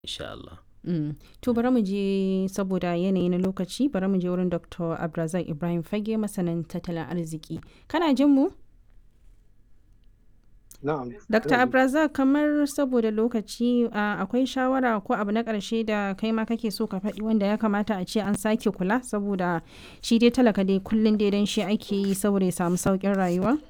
insha Allah. Mm. To bari mu je saboda yanayi na lokaci bari mu je wurin Dr. Abdulrazak Ibrahim Fage masanin tattalin arziki. Kana jin mu? Na'am. Dr. Abdulrazak kamar saboda lokaci a, akwai shawara ko abu na ƙarshe da kai ma kake so ka faɗi wanda ya kamata a ce an sake kula saboda shi dai talaka dai kullum dai dan shi ake yi saboda ya samu sauƙin rayuwa?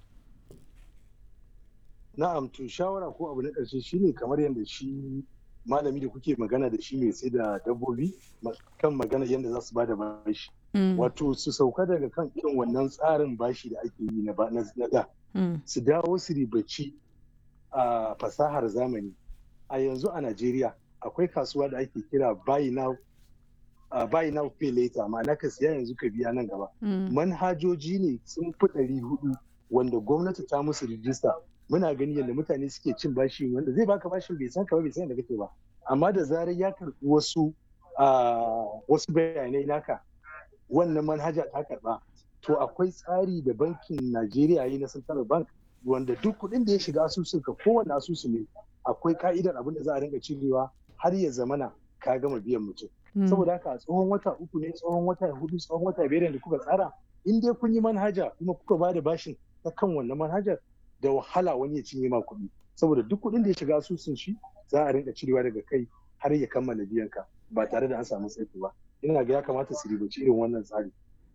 Na'am to shawara ko abu na ƙarshe shine kamar yadda shi malami da kuke magana da shi mai sai da dabbobi kan magana yadda za su bada bashi. Wato su sauka daga kan irin wannan tsarin bashi da ake yi na da. Su dawo su ribaci a fasahar zamani. A yanzu a Najeriya akwai kasuwa da ake kira buy now uh, buy now pay later ma'ana ka siya yanzu ka biya nan gaba. Manhajoji ne sun fi ɗari hudu wanda gwamnati ta musu rijista muna gani yadda mutane suke cin bashi wanda zai baka bashin bai san ka ba bai san da kake ba amma da zarar ya karɓi wasu wasu bayanai naka wannan manhaja ta karɓa to akwai tsari da bankin Najeriya yi na Central Bank wanda duk kuɗin da ya shiga asusun ka kowane asusu ne akwai ka'idar abin da za a rinka cirewa har ya zamana ka gama biyan mutum saboda haka tsohon wata uku ne tsohon wata hudu tsohon wata biyar da kuka tsara in dai kun yi manhaja kuma kuka ba da bashin ta kan wannan manhajar da wahala wani ya cinye ma kuɗi saboda duk kuɗin da ya shiga asusun shi za a rinka cirewa daga kai har ya kammala biyan ka ba tare da an samu tsaiko ba ina ga ya kamata su ribaci irin wannan tsari.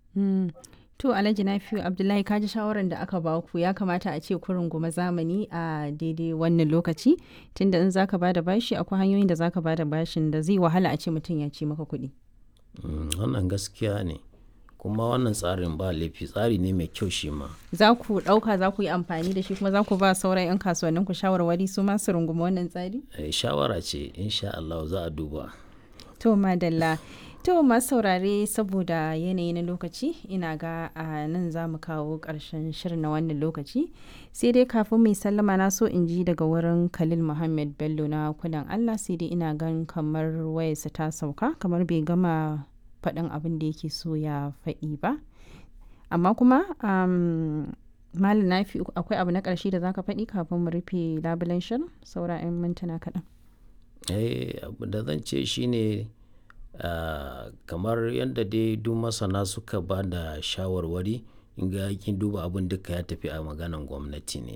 To Alhaji Nafiu Abdullahi ka ji shawarar da aka ba ku ya kamata a ce kurin goma zamani a daidai wannan lokaci tunda in zaka bada bashi akwai hanyoyin da zaka bada bashin da zai wahala a ce mutum ya ci maka kuɗi. Wannan gaskiya ne. kuma wannan tsarin ba laifi tsari ne mai kyau shi ma. Za ku ɗauka za ku yi amfani da shi kuma za ku ba sauran 'yan kasuwannin ku shawarwari su ma su rungumi wannan tsari? shawara ce insha Allah za a duba. To madalla. To masu saurare saboda yanayi na lokaci ina ga a nan za mu kawo ƙarshen shirin na wannan lokaci sai dai kafin mai sallama na so in ji daga wurin Khalil Muhammad Bello na kudan Allah sai dai ina gan kamar wayarsa ta sauka kamar bai gama faɗin abin da yake so ya faɗi ba amma kuma um, malam nafi akwai abu na ƙarshe da zaka faɗi kafin mu rufe labulen shirin saura 'yan mintuna kaɗan eh abu da zan ce shine uh, kamar yadda dai duk masana suka ba da shawarwari in ga kin duba abin duka ya tafi a maganan gwamnati ne